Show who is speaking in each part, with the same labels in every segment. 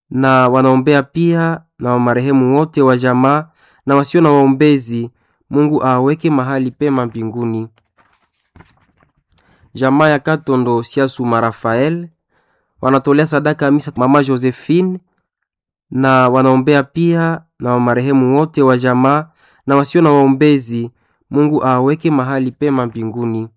Speaker 1: na wanaombea pia na marehemu wote wa jamaa na wasio na waombezi. Mungu awaweke mahali pema mbinguni. Jamaa ya Katondo Siasuma Rafael wanatolea sadaka ya misa mama Josephine na wanaombea pia na marehemu wote wa jamaa na wasio na waombezi. Mungu awaweke mahali pema mbinguni.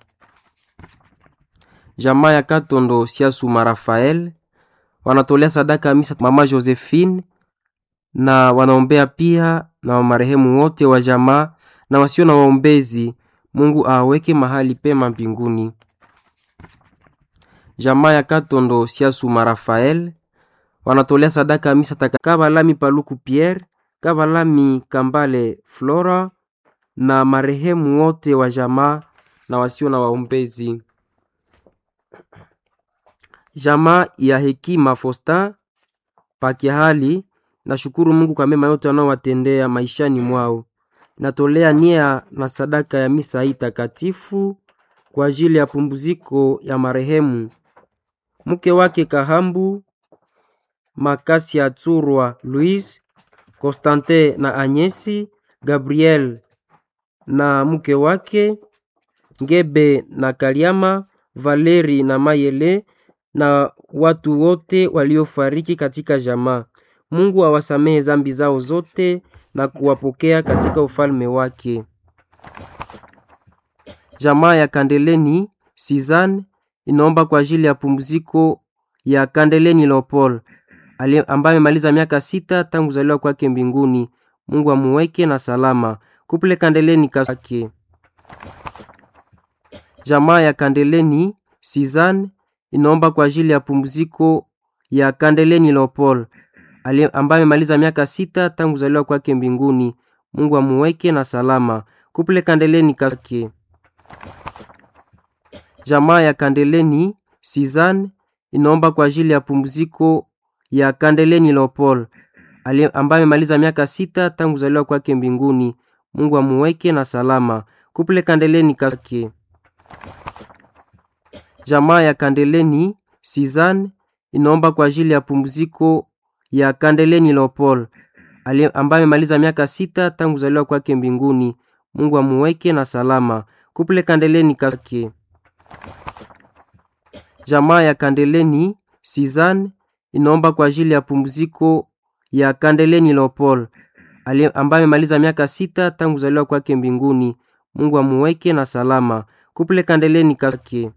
Speaker 1: Jamaa ya Katondo Siasuma Rafael wanatolea sadaka ya misa mama Josephine na wanaombea pia na marehemu wote wa jamaa na wasio na waombezi. Mungu awaweke mahali pema mbinguni. Jamaa ya Katondo Siasuma Rafael wanatolea sadaka ya misa taka Kabalami Paluku Pierre, Kabalami Kambale Flora na marehemu wote wa jamaa na wasio na waombezi. Jamaa ya Hekima Fosta Pakiahali nashukuru Mungu kwa mema yote anaowatendea maishani mwao. Natolea nia na sadaka ya misa hii takatifu kwa ajili ya pumziko ya marehemu mke wake Kahambu Makasi ya Tsurwa Louise Constantin na Anyesi Gabriel na mke wake Ngebe na Kaliama Valeri na Mayele na watu wote waliofariki katika jamaa. Mungu awasamehe zambi zao zote na kuwapokea katika ufalme wake. Jamaa ya Kandeleni Sizan inaomba kwa ajili ya pumziko ya Kandeleni Leopold ambaye amemaliza miaka sita tangu kuzaliwa kwake mbinguni. Mungu amuweke na salama. Kuple Kandeleni kake. Jamaa ya Kandeleni Sizan inaomba kwa ajili ya pumziko ya Kandeleni Leopold ambaye amemaliza miaka sita tangu kuzaliwa kwake mbinguni. Mungu amuweke na salama. Kuple Kandeleni kake. Jamaa ya Kandeleni Sizan inaomba kwa ajili ya pumziko ya Kandeleni Leopold ambaye amemaliza miaka sita tangu kuzaliwa kwake mbinguni. Mungu amuweke na salama. Kuple Kandeleni kake. Jamaa ya Kandeleni Sizan inaomba kwa ajili ya pumziko ya Kandeleni Leopold ambaye amemaliza miaka sita tangu kuzaliwa kwake mbinguni. Mungu amuweke na salama. Kuple Kandeleni kake. Jamaa ya Kandeleni Sizan inaomba kwa ajili ya pumziko ya Kandeleni Leopold ambaye amemaliza miaka sita tangu kuzaliwa kwake mbinguni. Mungu amuweke na salama. Kuple Kandeleni kake.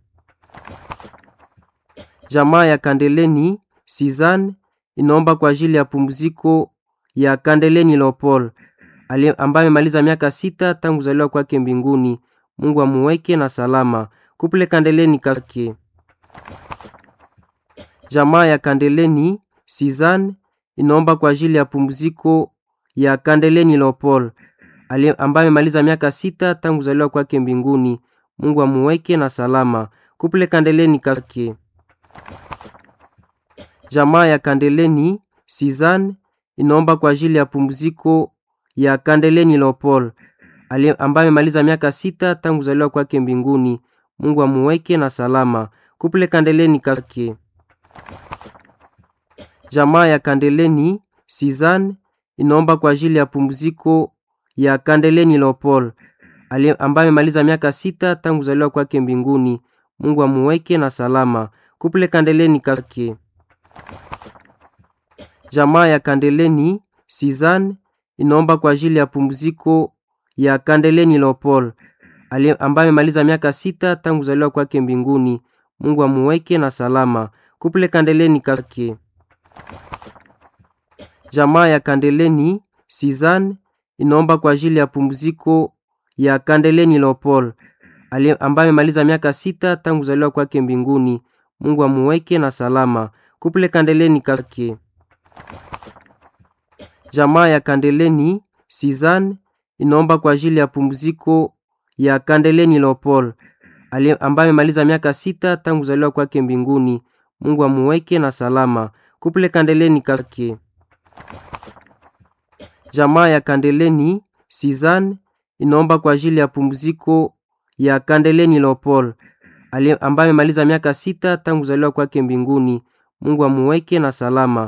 Speaker 1: Jamaa ya Kandeleni Sizan inaomba kwa ajili ya pumziko ya Kandeleni Leopold ambaye amemaliza miaka sita tangu kuzaliwa kwake mbinguni. Mungu amuweke na salama. Kuple Kandeleni kake. Jamaa ya Kandeleni Sizan inaomba kwa ajili ya pumziko ya Kandeleni Leopold ambaye amemaliza miaka sita tangu kuzaliwa kwake mbinguni. Mungu amuweke na salama. Kuple Kandeleni kake. Jamaa ya Kandeleni Sizan inaomba kwa ajili ya pumziko ya Kandeleni Leopold ambaye amemaliza miaka sita tangu kuzaliwa kwake mbinguni. Mungu amuweke na salama. Kuple Kandeleni kake. Jamaa ya Kandeleni Sizan inaomba kwa ajili ya pumziko ya Kandeleni Leopold ambaye amemaliza miaka sita tangu kuzaliwa kwake mbinguni. Mungu amuweke na salama. Kuple Kandeleni kake. Jamaa ya Kandeleni Sizan inaomba kwa ajili ya pumziko ya Kandeleni Leopold ambaye amemaliza miaka sita tangu kuzaliwa kwake mbinguni. Mungu amuweke na salama. Kuple Kandeleni kake. Jamaa ya Kandeleni Sizan inaomba kwa ajili ya pumziko ya Kandeleni Leopold ambaye amemaliza miaka sita tangu kuzaliwa kwake mbinguni. Mungu amuweke na salama. Kuple Kandeleni kake. Jamaa ya Kandeleni Sizan inaomba kwa ajili ya pumziko ya Kandeleni Leopold ambaye amemaliza miaka sita tangu kuzaliwa kwake mbinguni. Mungu amuweke na salama. Kuple Kandeleni kake. Jamaa ya Kandeleni Sizan inaomba kwa ajili ya pumziko ya Kandeleni Leopold ambaye amemaliza miaka sita tangu kuzaliwa kwake mbinguni. Mungu amuweke na salama.